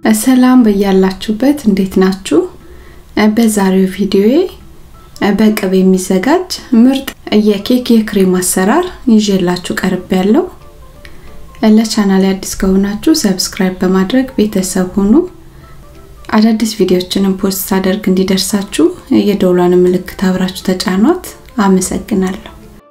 ሰላም በያላችሁበት እንዴት ናችሁ? በዛሬው ቪዲዮዬ በቅቤ የሚዘጋጅ ምርጥ የኬክ የክሬም አሰራር ይዤላችሁ ቀርብ ያለው። ለቻናል አዲስ ከሆናችሁ ሰብስክራይብ በማድረግ ቤተሰብ ሁኑ። አዳዲስ ቪዲዮዎችንም ፖስት ሳደርግ እንዲደርሳችሁ የደውሏን ምልክት አብራችሁ ተጫኗት። አመሰግናለሁ።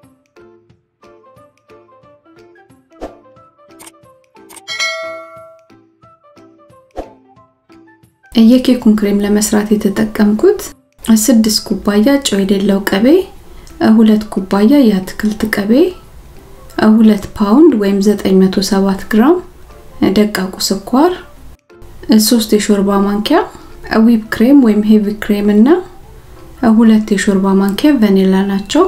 የኬኩን ክሬም ለመስራት የተጠቀምኩት ስድስት ኩባያ ጨው የሌለው ቅቤ፣ ሁለት ኩባያ የአትክልት ቅቤ፣ ሁለት ፓውንድ ወይም 907 ግራም ደቃቁ ስኳር፣ ሶስት የሾርባ ማንኪያ ዊፕ ክሬም ወይም ሄቪ ክሬም እና ሁለት የሾርባ ማንኪያ ቫኒላ ናቸው።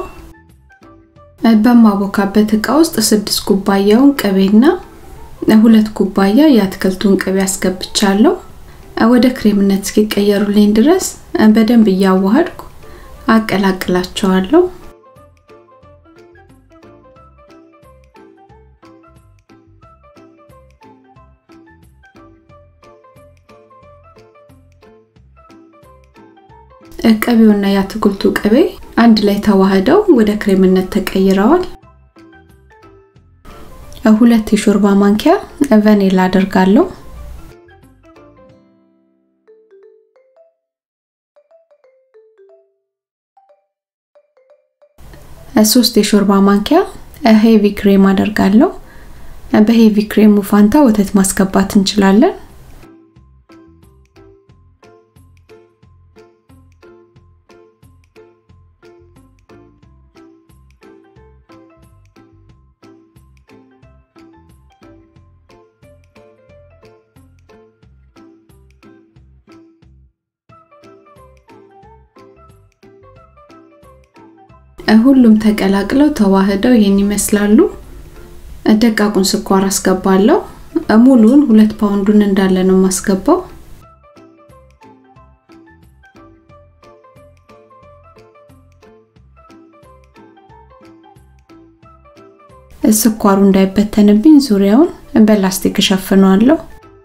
በማቦካበት እቃ ውስጥ ስድስት ኩባያውን ቅቤና ሁለት ኩባያ የአትክልቱን ቅቤ አስገብቻለሁ። ወደ ክሬምነት እስኪቀየሩልኝ ድረስ በደንብ እያዋሃድኩ አቀላቅላቸዋለሁ። ቅቤውና የአትክልቱ ቅቤ አንድ ላይ ተዋህደው ወደ ክሬምነት ተቀይረዋል። ሁለት የሾርባ ማንኪያ ቫኒላ አደርጋለሁ። ሶስት የሾርባ ማንኪያ ሄቪ ክሬም አደርጋለሁ። በሄቪ ክሬሙ ፋንታ ወተት ማስገባት እንችላለን። ሁሉም ተቀላቅለው ተዋህደው ይሄን ይመስላሉ። ደቃቁን ስኳር አስገባለሁ። ሙሉን ሁለት ፓውንዱን እንዳለ ነው የማስገባው። ስኳሩ እንዳይበተንብኝ ዙሪያውን በላስቲክ እሸፍነዋለሁ።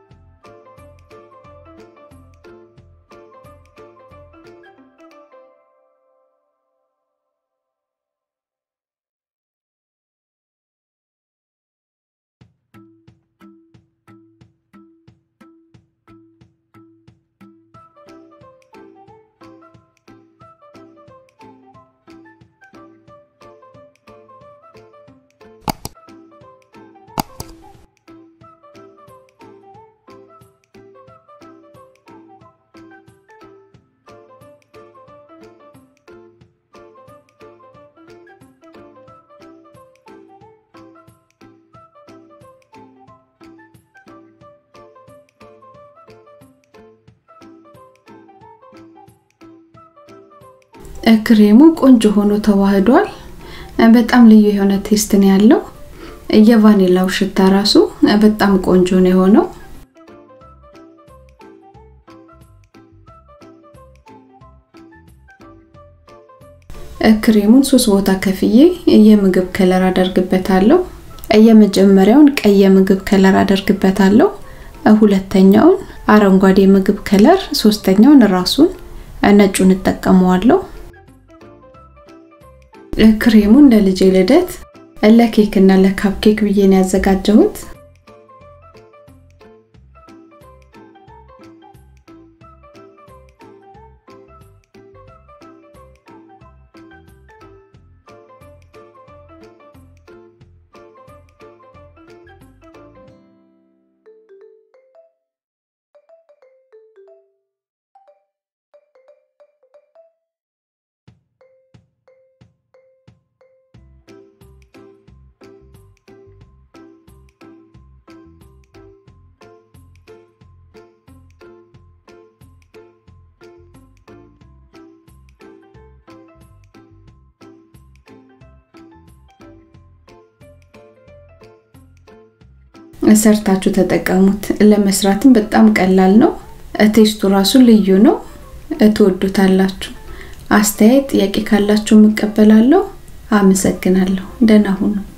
ክሬሙ ቆንጆ ሆኖ ተዋህዷል። በጣም ልዩ የሆነ ቴስት ነው ያለው። የቫኒላው ሽታ ራሱ በጣም ቆንጆ ነው የሆነው። ክሬሙን ሶስት ቦታ ከፍዬ የምግብ ከለር አደርግበታለሁ። የመጀመሪያውን ቀይ የምግብ ከለር አደርግበታለሁ። ሁለተኛውን አረንጓዴ የምግብ ከለር፣ ሶስተኛውን ራሱን ነጩን እጠቀመዋለሁ። ክሬሙን ለልጄ ልደት ለኬክ እና ለካፕኬክ ብዬ ነው ያዘጋጀሁት። ሰርታችሁ ተጠቀሙት። ለመስራትም በጣም ቀላል ነው። ቴስቱ ራሱ ልዩ ነው። ትወዱታላችሁ። አስተያየት፣ ጥያቄ ካላችሁ እቀበላለሁ። አመሰግናለሁ። ደህና ሁኑ።